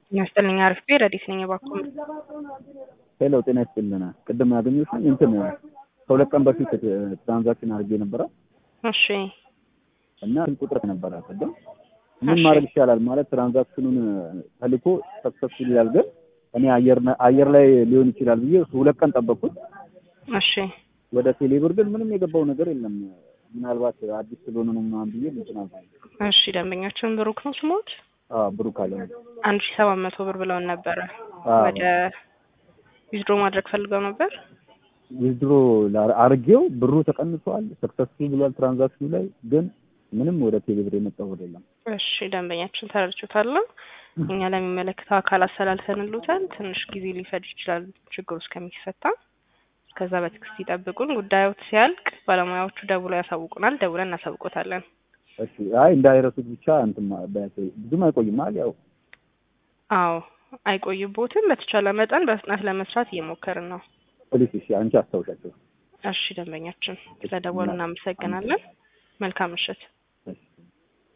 ይመስጥልኝ አሪፍ ረዲት ነኝ እባክዎን። ሄሎ ጤና ይስጥልን። ቅድም ያገኘሁሽ እንትን ከሁለት ቀን በፊት ትራንዛክሽን አድርጌ ነበረ እሺ እና ስልክ ቁጥር ነበረ ቅድም ምን እሺ። ማድረግ ይቻላል ማለት ትራንዛክሽኑን ተልኮ ሰክሰስፉል ይላል፣ ግን እኔ አየር አየር ላይ ሊሆን ይችላል ብዬ ሁለት ቀን ጠበቅኩት። እሺ ወደ ቴሌብር ግን ምንም የገባው ነገር የለም። ምናልባት አዲስ ስለሆነ ነው ምናምን ብዬ እንትን አልኩኝ። እሺ ደንበኛችን ብሩክ ነው ስሞት አዎ ብሩክ አለ አንድ ሺ ሰባት መቶ ብር ብለውን ነበረ አዎ። ወደ ዊዝድሮ ማድረግ ፈልገው ነበር። ዊዝድሮ አርጌው ብሩ ተቀንሷል፣ ሰክሰስፉል ብሏል ትራንዛክሽኑ ላይ ግን ምንም ወደ ቴሌብር የመጣው ወደ የለም። እሺ ደንበኛችን ተረድቾታለሁ። እኛ ለሚመለከተው አካል አሰላልፈንልዎታል። ትንሽ ጊዜ ሊፈጅ ይችላል ችግሩ እስከሚፈታ። ከዛ በትዕግስት ይጠብቁን። ጉዳዮት ሲያልቅ ባለሙያዎቹ ደውለው ያሳውቁናል። ደውለን እናሳውቆታለን። እሺ አይ እንዳይረሱት ብቻ እንትን ማ- ቢያንስ ብዙም አይቆይም ማለት ያው አዎ አይቆይቦትም። በተቻለ መጠን በፍጥነት ለመስራት እየሞከርን ነው። ፖሊስ እሺ አንቺ አስታውሻቸው። እሺ ደንበኛችን ስለደወሉ እናመሰግናለን። መልካም ምሽት።